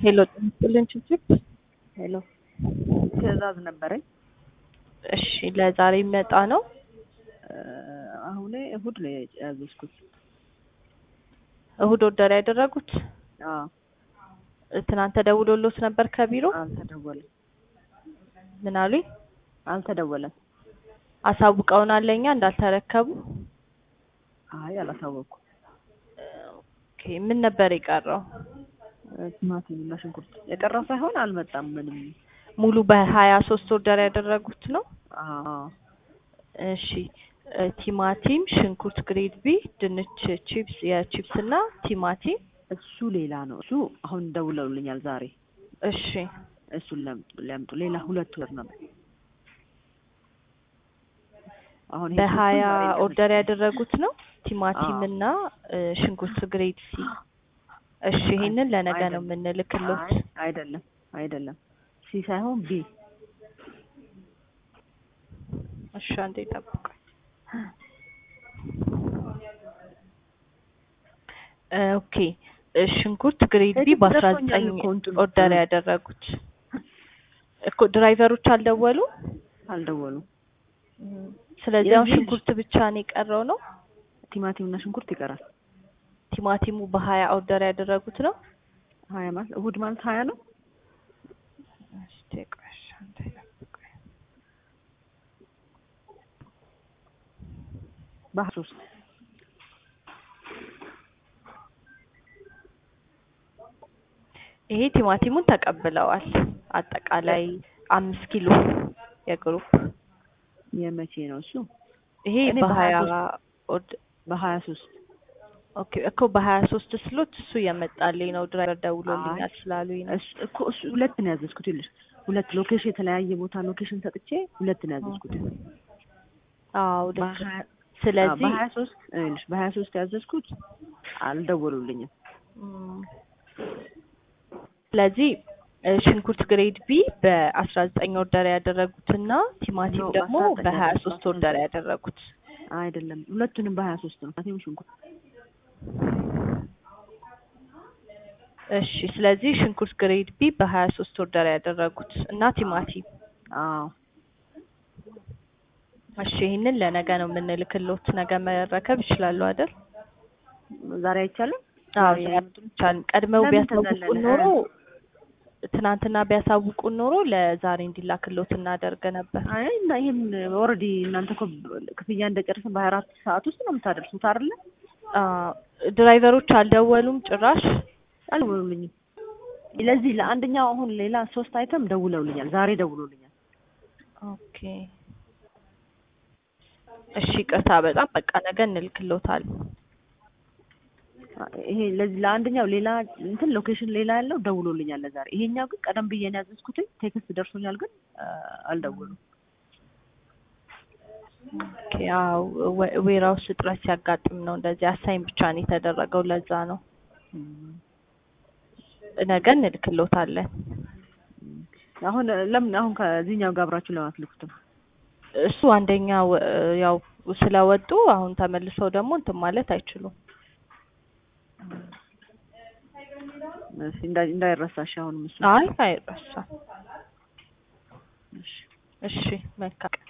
ሄሎ ጥልን ችግር ሄሎ ትዕዛዝ ነበረኝ። እሺ ለዛሬ የሚመጣ ነው። አሁን እሁድ ነው ያዘዝኩት። እሁድ ወደር ያደረጉት አዎ ትናንት ተደውሎሎት ነበር ከቢሮ አልተደወለም ምን አሉኝ? አልተደወለም። አሳውቀውናል ለእኛ እንዳልተረከቡ። አይ አላሳወቅኩም። ኦኬ ምን ነበር የቀረው? ቲማቲም እና ሽንኩርት የቀረው ሳይሆን አልመጣም ምንም። ሙሉ በሀያ ሶስት ወርደር ያደረጉት ነው። አዎ እሺ ቲማቲም፣ ሽንኩርት ግሬድ ቢ፣ ድንች ቺፕስ፣ የቺፕስ እና ቲማቲም እሱ ሌላ ነው። እሱ አሁን ደውለውልኛል ዛሬ። እሺ እሱን ለምጡ ለምጡ። ሌላ ሁለት ወር ነው። አሁን ይሄ በሀያ ሽንኩርት ዛሬ ኦርደር ያደረጉት ነው ቲማቲም አዎ። እና እ፣ ሽንኩርት ግሬድ ሲ። እሺ ይሄንን ለነገ ነው አይደለም። የምንልክሎት። አይ አይደለም አይደለም ሲ ሳይሆን ቢ እሺ አንዴ ጠብቁኝ። እ፣ ኦኬ እ፣ ሽንኩርት ግሬድ ቢ ቴክስት በአስራ ደርሶኛል ዘጠኝ እኮ እንትኑ። ኦርደር እ። ያደረጉት እኮ ድራይቨሮች አልደወሉ። አልደወሉም። ስለዚህ አሁን የዚህ- ሽንኩርት ብቻ ነው የቀረው ነው። ቲማቲም እና ሽንኩርት ይቀራል። ቲማቲሙ በሀያ ኦርደር ያደረጉት ነው። ሀያ ማለት እሁድ ማለት ሀያ ነው። እስቲ ቆይ እሺ፣ አንዴ ጠብቁኝ። በሀያ ሶስት ይሄ ቲማቲሙን ተቀብለዋል። አጠቃላይ አምስት ኪሎ የግሩፕ የመቼ ነው እሱ? ይሄ እኔ በሀያ በሀያ ኦርድ- በሀያ ሶስት ኦኬ እኮ በሀያ ሶስት ስሎት እሱ የመጣልኝ ነው። ድራይቨር ደውሎልኛል ስላሉኝ ነው። እሱ እኮ እሱ ሁለት ነው ያዘዝኩት። ይኸውልሽ ሁለት ሎኬሽን የተለያየ ቦታ ሎኬሽን ሰጥቼ ሁለት ነው ያዘዝኩት። አዎ ልክ ነው። በሀያ ስለዚህ በሀያ ሶስት ይኸውልሽ በሀያ ሶስት ያዘዝኩት አልደወሉልኝም። እም፣ ስለዚህ እ፣ ሽንኩርት ግሬድ ቢ በአስራ ዘጠኝ ኦርደር ያደረጉትና ቲማቲም ነው፣ ደግሞ በአስራ ዘጠኝ በሀያ አይደለም፣ ሶስት በአስራ ኦርደር ዘጠኝ። ያደረጉት አይደለም ሁለቱንም በሀያ ሶስት ነው ቲማቲም ሽንኩርት እሺ ስለዚህ ሽንኩርት ግሬድ ቢ በሀያ ሶስት ኦርደር ያደረጉት እና ቲማቲም አዎ እሺ ይህንን ለነገ ነው የምንልክሎት። ነገ መረከብ ይችላሉ አይደል? ዛሬ አይቻልም። አዎ ዛሬ ይቻላል። ቀድመው ለምን ቢያሳውቁን ተዘለለ? ኖሮ ትናንትና ቢያሳውቁን ኖሮ ለዛሬ እንዲላክሎት እናደርግ ነበር። አይ እና ይሄን ኦልሬዲ እናንተ እኮ ክፍያ እንደጨረስን በሀያ አራት ሰዓት ውስጥ ነው የምታደርሱት አይደለ? አዎ ድራይቨሮች አልደወሉም ጭራሽ። አልደወሉልኝም። ለዚህ ለአንደኛው አሁን ሌላ ሶስት አይተም ደውለውልኛል። ዛሬ ደውለውልኛል። ኦኬ እሺ ይቅርታ በጣም በቃ ነገ እንልክሎታል። ይሄ ለዚህ ለአንደኛው ሌላ እንትን ሎኬሽን ሌላ ያለው ደውሎልኛል ለዛሬ። ይሄኛው ግን ቀደም ብዬ ነው ያዘዝኩት። ቴክስት ደርሶኛል ግን አ፣ አልደወሉም። ኦኬ አዎ ዌራውስ እጥረት ሲያጋጥም ነው እንደዚህ አሳይን ብቻ ነው የተደረገው። ለዛ ነው ነገ እንልክሎታለን። አሁን ለምን አሁን ከዚህኛው ጋር አብራችሁ ለማትልኩትም እሱ አንደኛው እ፣ ያው ስለወጡ አሁን ተመልሰው ደግሞ እንትን ማለት አይችሉም። እሺ፣ እንዳይ- እንዳይረሳሽ አሁን ምስ አይ አይረሳም። እሺ መልካም